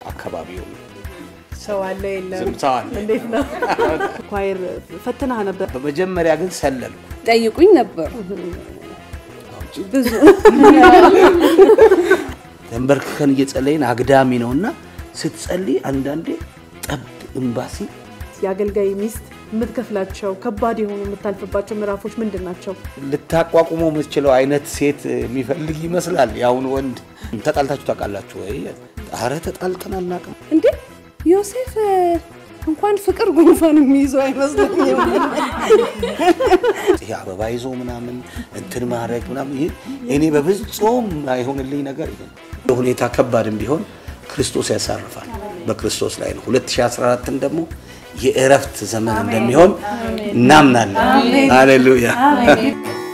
አካባቢው ሰው አለ የለም? ዝምታዋል። እንዴት ነው? ኳይር ፈተናህ ነበር? በመጀመሪያ ግን ሰለልኩ። ጠይቁኝ ነበር ብዙ ተንበርክከን እየጸለይን አግዳሚ ነው እና ስትጸልይ አንዳንዴ ጠብ እምባሲ የአገልጋይ ሚስት የምትከፍላቸው ከባድ የሆኑ የምታልፍባቸው ምዕራፎች ምንድን ናቸው? ልታቋቁመው የምትችለው አይነት ሴት የሚፈልግ ይመስላል። የአሁን ወንድ ተጣልታችሁ ታውቃላችሁ ወይ? አረ ተጣልተን አናውቅም። እንዴ ዮሴፍ እንኳን ፍቅር ጉንፋን የሚይዘው አይመስለኝም። ይሄ አበባ ይዞ ምናምን እንትን ማድረግ ምናምን ይሄ እኔ በፍጹም አይሆንልኝ ነገር ይሄ ነው። ሁኔታ ከባድም ቢሆን ክርስቶስ ያሳርፋል። በክርስቶስ ላይ ነው። 2014ን ደግሞ የእረፍት ዘመን እንደሚሆን እናምናለን። ሃሌሉያ